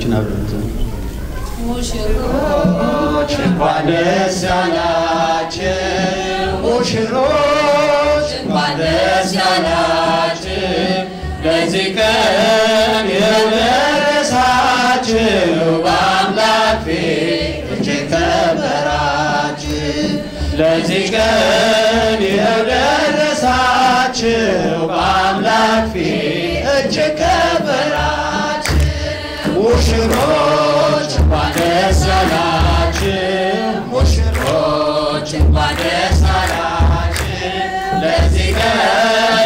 ሙሽሮችን አብረን ዘምር። ሙሽሮች እንኳን ደስ ያላችሁ ሙሽሮች እንኳን ደስ ያላችሁ ለዚህ ቀን የደረሳችሁ በአምላክ ፊት እጅግ ከበራችሁ ለዚህ ቀን የደረሳችሁ በአምላክ ፊት እጅግ ከበራችሁ ሙሽሮች እንኳን ደስ ያላችሁ ሙሽሮች እንኳን ደስ ያላችሁ ለዚህ ቀን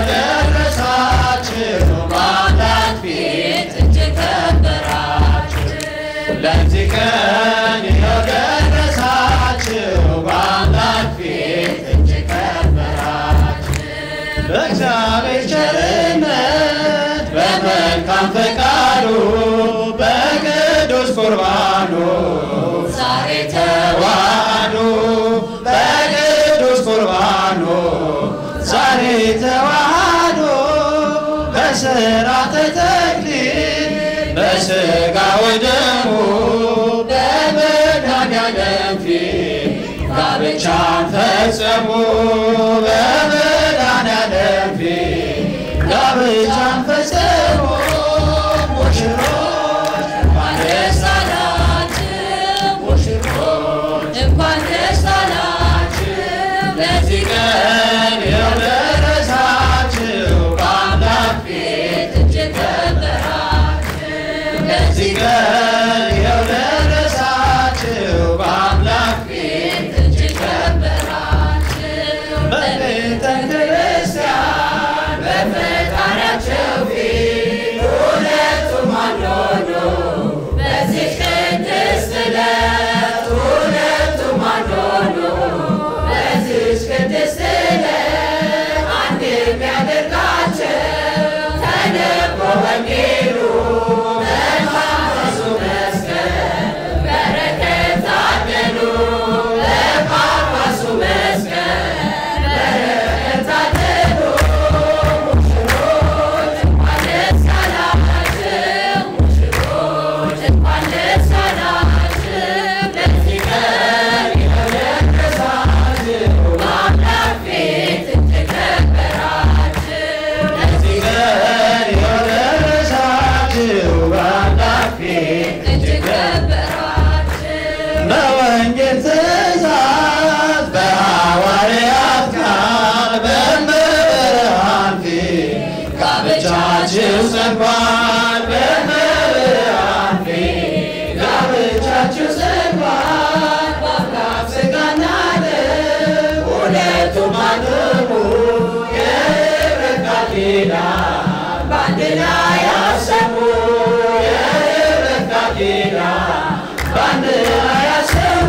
የደረሳችሁ በአምላክ ፊት እጅግ ከበራችሁ ለዚህ ቀን የደረሳችሁ በአምላክ ፊት እጅግ ከበራችሁ በእግዚአብሔር ቸርነት በመልካም ፈቃዱ በቅዱስ ቁርባኑ ዛሬ ተዋህዶ በቅዱስ ቁርባኑ ዛሬ ተዋህዶ በሥርዓተ ተክሊል በሥጋ ወደሙ በመድኃኔዓለም ፊት ጋብቻን ፈጸሙ በመድኃኔዓለም ፊት ጋብቻን ፈጸሙ ሙሽሮች እንኳን ደስ አላችሁ ሙሽሮች እንኳን ደስ አላችሁ ለዚህ ቀን የደረሳችሁ በአምላክ ፊት እጅግ ከበራችሁ ለዚህ ቀን የደረሳችሁ በአምላክ ፊት እጅግ ከበራችሁ በቤተ ክርስቲያን በፈጣሪያቸው ፊት ሁለቱም አንድ ሆኑ በዚህ ቅድስት ዕለት ሁለቱም አንድ ሆኑ በዚህች ቅድስት ዕለት አንድ የሚያደርጋቸው ተነቦ ወንጌሉ በመንፈሱ መስቀል በረከት ታደሉ በጳጳሱ መስቀል በረከት ታደሉ ሙሽሮች እንኳን ደስ አላችሁ ሙሽሮች እንኳን ደስ አላችሁ ለዚህ ቀን የደረሳችሁ በአምላክ ፊት እጅግ ከበራችሁ ለዚህ ቀን የደረሳችሁ በአምላክ ፊት እጅግ ከበራችሁ በወንጌል ትእዛዝ በሐዋርያት ቃል በመብርሃን ፊት ጋብቻችሁ ጸንቷል። በመብርሃን ፊት ጋብቻችሁ ጸንቷል። በአምላክ ሥጋና ደም ሁለቱም አንድ ሆኑ። የኅብረት ቃል ኪዳን በአንድ ላይ ያሰቡ የኅብረት ቃል ኪዳን በአንድ ላይ ያሰቡ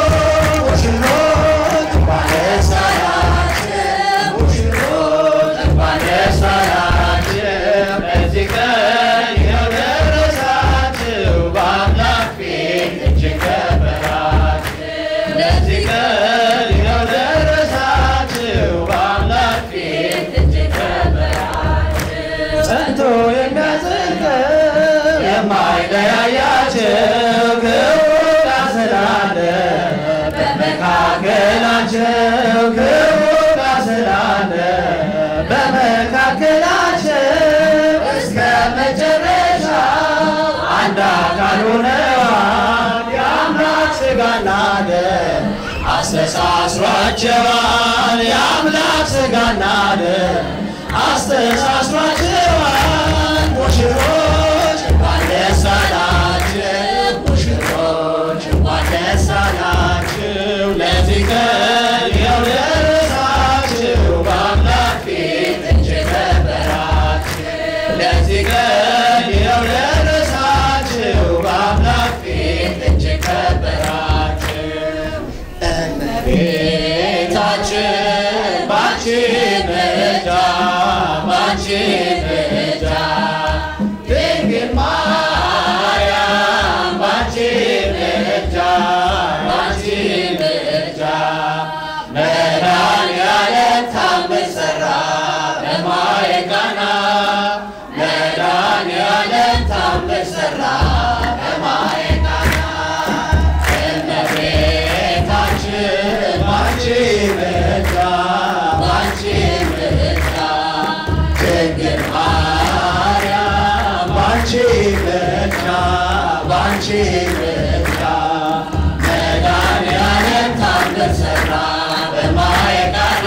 ሙሽሮች እንኳን ደስ አላችሁ ሙሽሮች እንኳን ደስ አላችሁ በዚህ ቀን የደረሳችሁ በአምላክ ፊት እጅግ ከበራችሁ ለዚህ ቀን የደረሳችሁ በአምላክ ፊት እጅግ ከበራችሁ ጸንቶ የሚያጸድቀው የማይለያያቸው ክቡር ቃል ስላለ በመካከላቸው ክቡር ቃል ስላለ በመካከላቸው እስከ መጨረሻ አንድ አካል ሆነዋል። የአምላክ ሥጋና ደም አስተሳስሯቸዋል። የአምላክ ሥጋና ደም አስተሳስሯቸዋል። ሙሽሮች እንኳን ደስ አላችሁ፣ ሙሽሮች እንኳን ደስ አላችሁ። ለዚህ ቀን የደረሳችሁ በአምላክ ፊት እጅግ ከበራችሁ። ለዚህ ቀን የደረሳችሁ በአምላክ ፊት እጅግ ከበራችሁ። እመቤታችን ባንቺ ምልጃ ባንቺ ምልጃ ባንቺ ምልጃ ድንግል ማርያም ባንቺ ምልጃ ባንቺ ምልጃ መድኃኒዓለም ታምር ሠራ በማየ ቃና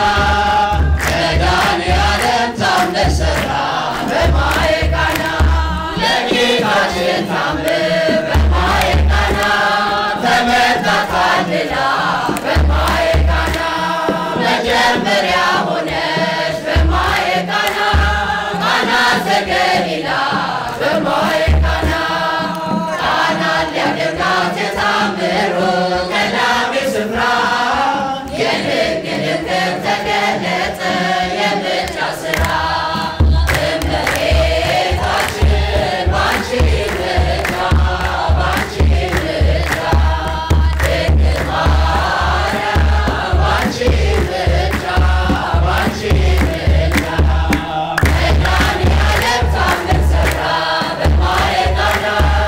መድኃኒዓለም ታምር ሠራ በማየ ቃና ለጌታችን ታምር በማየ ቃና ተመታ ታድላ በማየ ቃና መጀመሪያ ሆነች በማየ ቃና ቃና ዘገሊላ በማየ ቃና ቃና ሊያደርጋት የታምሩ ቀዳሚ ስፍራ የድንግል ክብር ተገለጠ የምልጃ ሥራ እመቤታችን ባንቺ ምልጃ ባንቺ ምልጃ ድንግል ማርያም ባንቺ ምልጃ ባንቺ ምልጃ መድኃኒዓለም ታምር ሠራ በማየ ቃና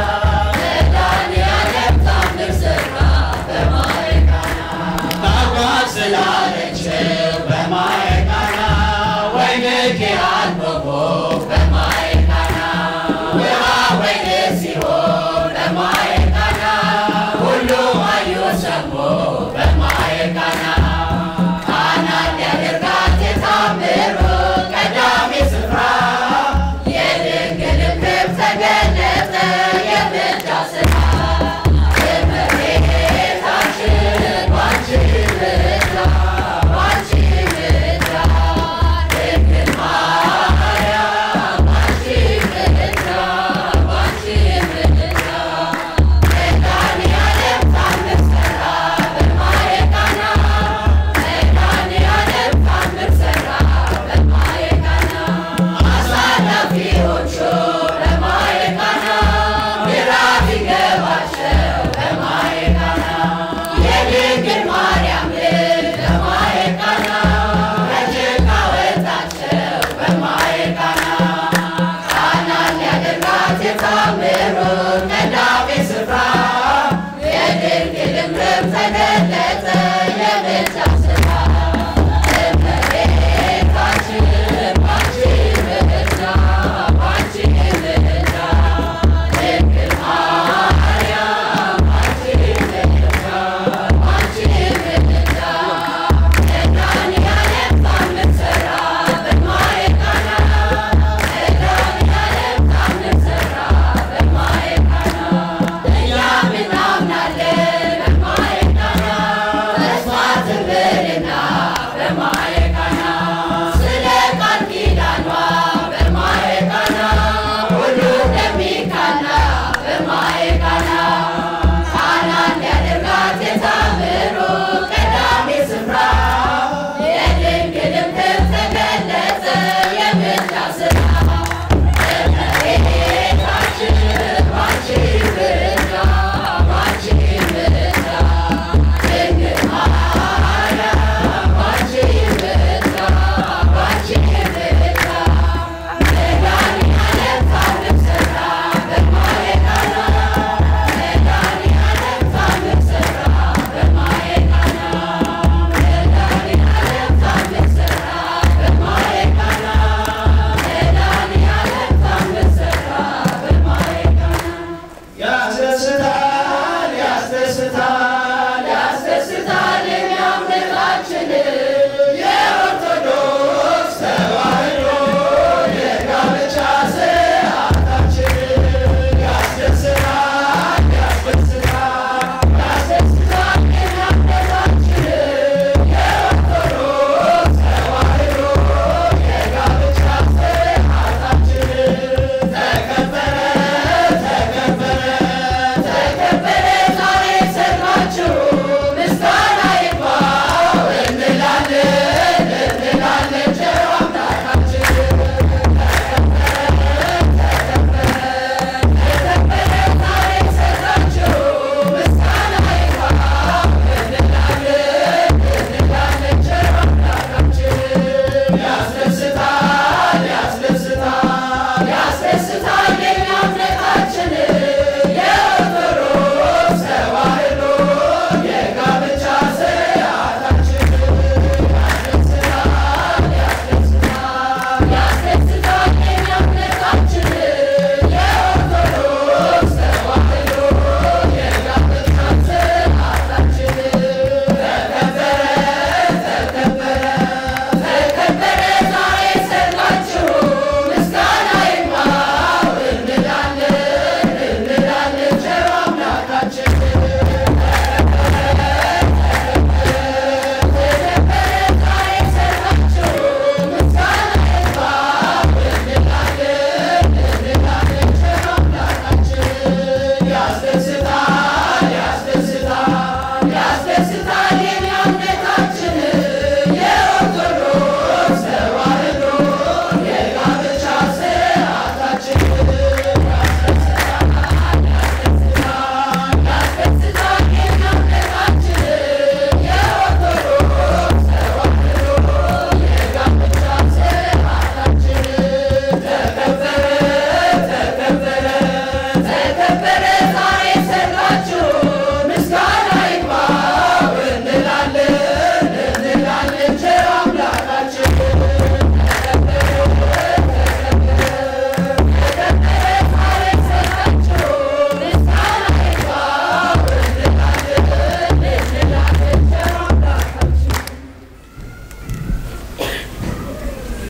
መድኃኒዓለም ታምር ሠራ በማየ ቃና ታጓዝ ስላለችው በማየ ቃና ወይንኪ አንበቦ በማየ ቃና ውሃ ወይን ሲሆን በማየ ቃና ሁሉም አዩ ሰሙ በማየ ቃና ቃና ሊያደርጋት የታምሩ ቀዳሚ ስፍራ የድንግል ክብር ተገለጠ የምልጃ ሥራ እመቤታችን ባንቺ ምልጃ ባንቺ ምልጃ ድንግል ማርያም ባንቺ ምልጃ ባንቺ ምልጃ መድኃኒዓለም ታምር ሠራ በማየ ቃና መድኃኒዓለም ታምር ሠራ በማየ ቃና አሳላፊዎቹ በማየ ቃና ግራ ቢገባቸው በማየ ቃና የድንግል ማርያም ልጅ በማየ ቃና ከጭቃ ወጣቸው በማየ ቃና ቃና ሊያደርጋት የታምሩ ቀዳሚ ስፍራ የድንግልም ልብ ተገለጠ የምልጃ ሥራ እመቤታችን ባንቺ ምልጃ ባንቺ ምልጃ ድንግል ማርያም ባንቺ ምልጃ ባንቺ ምልጃ መድኃኒዓለም ታምር ሠራ በማየ ቃና መድኃኒዓለም ታምር ሠራ በማየ ቃና እኛም እናምናለን በማየ ቃና ተስፋ ትብልና በማየ ቃና ስለ ቃል ኪዳኗ በማየ ቃና ሁሉ እንደሚቃና በማየ ቃና ቃና ሊያደርጋት የታምሩ ቀዳሚ ስፍራ የድንግልም ክብር ተገለጠ የምልጃ ሥራ እመቤታችን ባንቺ ምልጃ ባንቺ ምልጃ ድንግል ማርያም ባንቺ ምልጃ ባንቺ ምልጃ መድኃኒዓለም ታምር ሠራ በማየ ቃና መድኃኒዓለም ታምር ሠራ በማየ ቃና መድኃኒዓለም ታምር ሠራ በማየ ቃና መድኃኒዓለም ታምር ሠራ በማየ ቃና ያስደስታል ያስደስታል